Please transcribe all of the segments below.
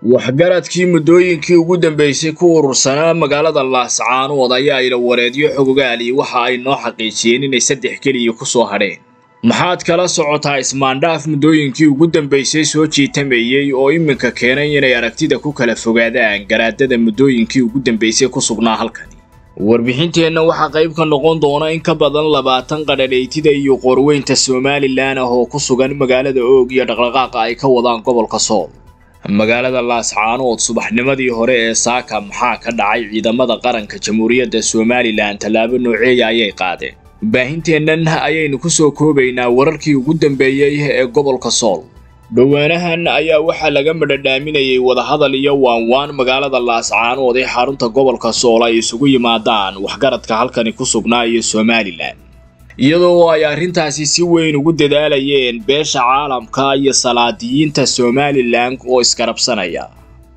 waxgaradkii muddooyinkii ugu dambeysay ku urursanaa magaalada laascaanood ayaa ila wareedyo xogogaali waxa ay noo xaqiijiyeen inay saddex keliya ku soo hadheen maxaad kala socotaa ismaandhaaf muddooyinkii ugu dambeysay soo jiitamayey oo iminka keenay inay aragtida ku kala fogaadaan garaadada muddooyinkii ugu dambeysay ku sugnaa halkani warbixinteenna waxaa qayb ka noqon doona in ka badan labaatan qadhadhaytida iyo qoorweynta somalilan ah oo ku sugan magaalada oog iyo dhaqdhaqaaqa ay ka wadaan gobolka sool magaalada laascaanood subaxnimadii hore ee saaka maxaa ka dhacay ciidamada qaranka jamhuuriyadda somalilan tallaabo nooceeya ayay qaadeen baahinteennan ayaynu ku soo koobaynaa wararkii ugu dambeeyey ee gobolka sool dhowaanahan ayaa waxaa laga madhadhaaminayay wadahadal iyo waanwaan magaalada laascaanood ee xarunta gobolka sool ay isugu yimaadaan waxgaradka halkani ku sugnaa iyo somalilan iyadoo ay arrintaasi si weyn ugu dadaalayeen beesha caalamka iyo salaadiyiinta somalilan oo iskarabsanaya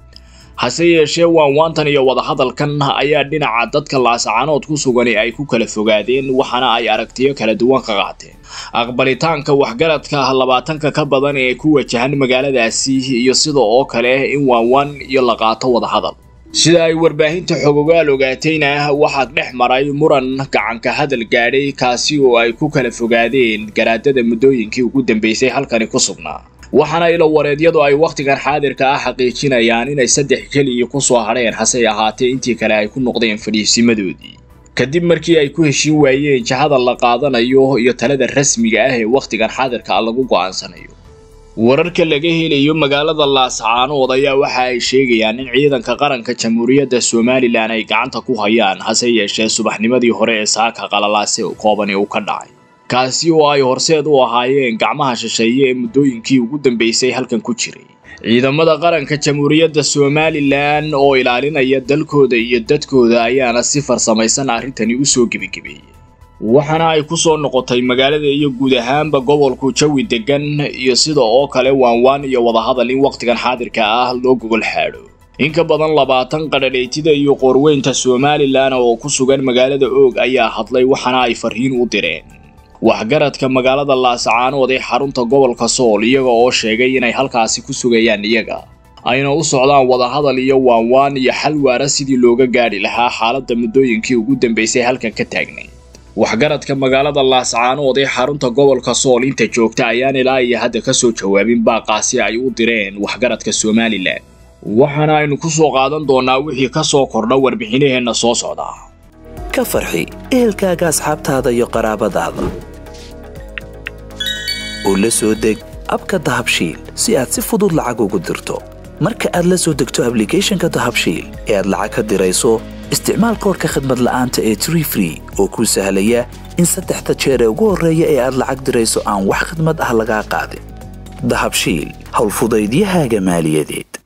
hase yeeshee waanwaantan iyo wadahadalkan ayaa dhinaca dadka laascaanood ku sugani ay ku kala fogaadeen waxaana ay aragtiyo kala duwan ka qaateen aqbalitaanka waxgaradka labaatanka ka badan ee ku wajahan magaaladaasi iyo sida oo kale in waanwaan iyo la qaato wadahadal sida ay warbaahinta xogogaal ogaatayna waxaa dhex maray muran gacanka hadal gaadhay kaasi oo ay ku kala fogaadeen garaadada muddooyinkii ugu dambeysay halkani ku sugnaa waxaana ilo wareedyadu ay wakhtigan xaadirka ah xaqiijinayaan inay saddex keliya ku soo hadheen hase ahaatee intii kale ay ku noqdeen fadhiisimadoodii kadib markii ay ku heshin waayeen jahada la qaadanayo iyo talada rasmiga ah ee wakhtigan xaadirka lagu go'aansanayo wararka laga helayo magaalada laascaanood ayaa waxa ay sheegayaan in ciidanka qaranka jamhuuriyadda somalilan ay gacanta ku hayaan hase yeeshee subaxnimadii hore ee saaka qalalaase koobani uu ka dhacay kaasi oo ay horseed u ahaayeen gacmaha shisheeye ee muddooyinkii ugu dambeysay halkan ku jiray ciidamada qaranka jamhuuriyadda somalilan oo ilaalinaya dalkooda iyo dadkooda ayaana si farsamaysan arrintani u soo gebigebeeyey waxaana ay ku soo noqotay magaalada iyo guud ahaanba gobolku jawi degan iyo sida oo kale waanwaan iyo wadahadal in wakhtigan xaadirka ah loo gogol xaadho in ka badan labaatan qadhadhaytida iyo qoorweynta somalilan oo ku sugan magaalada oog ayaa hadlay waxaana ay farriin u direen waxgaradka magaalada laascaanood ee xarunta gobolka sool iyaga oo sheegay inay halkaasi ku sugayaan iyaga ayna u socdaan wadahadal iyo waanwaan iyo xal waara sidii looga gaadhi lahaa xaaladda muddooyinkii ugu dambeysay halkan ka taagnay waxgaradka magaalada laascaanood ee xarunta gobolka sool inta joogta ayaan ilaa iyo hadda ka soo jawaabin baaqaasi ay u direen waxgaradka somalilan waxaana aynu ku soo qaadan doonnaa wixii ka soo kordha warbixinaheenna soo socda ka farxi ehelkaaga asxaabtaada iyo qaraabadaada oo la soo deg abka dahabshiil si aad si fudud lacag ugu dirto marka aad la soo degto ablicathonka dahabshiil ee aad lacag ka dirayso isticmaal koorka khadmad la'aanta ee tree free oo kuu sahlaya in saddexda jeer ee ugu horreeya ee aad lacag dirayso aan wax khadmad ah lagaa qaadin dahabshiil howlfudaydiyahaaga maaliyadeed